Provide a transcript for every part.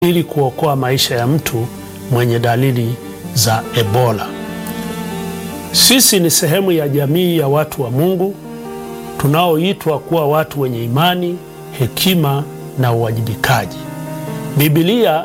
ili kuokoa maisha ya mtu mwenye dalili za Ebola. Sisi ni sehemu ya jamii ya watu wa Mungu tunaoitwa kuwa watu wenye imani, hekima na uwajibikaji. Biblia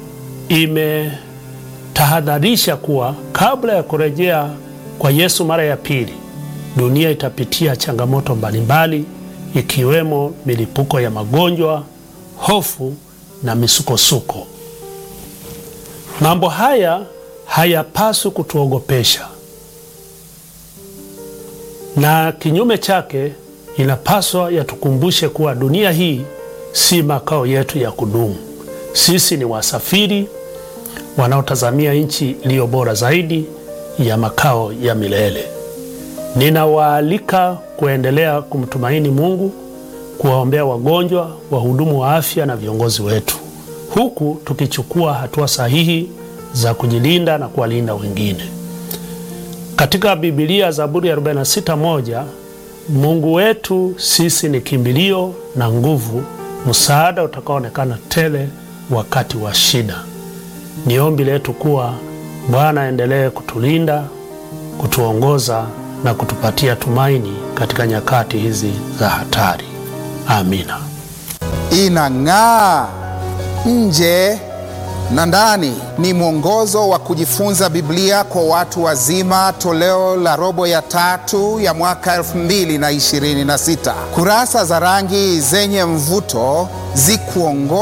imetahadharisha kuwa kabla ya kurejea kwa Yesu mara ya pili, dunia itapitia changamoto mbalimbali ikiwemo milipuko ya magonjwa, hofu na misukosuko. Mambo haya hayapaswi kutuogopesha, na kinyume chake inapaswa yatukumbushe kuwa dunia hii si makao yetu ya kudumu. Sisi ni wasafiri wanaotazamia nchi iliyo bora zaidi ya makao ya milele. Ninawaalika kuendelea kumtumaini Mungu, kuwaombea wagonjwa, wahudumu wa afya na viongozi wetu, huku tukichukua hatua sahihi za kujilinda na kuwalinda wengine. Katika Biblia, Zaburi ya 46:1, Mungu wetu sisi ni kimbilio na nguvu, msaada utakaoonekana tele wakati wa shida. Ni ombi letu kuwa Bwana aendelee kutulinda, kutuongoza na kutupatia tumaini katika nyakati hizi za hatari. Amina. Inang'aa nje na ndani ni mwongozo wa kujifunza Biblia kwa watu wazima, toleo la robo ya tatu ya mwaka 2026. Kurasa za rangi zenye mvuto zikuongoza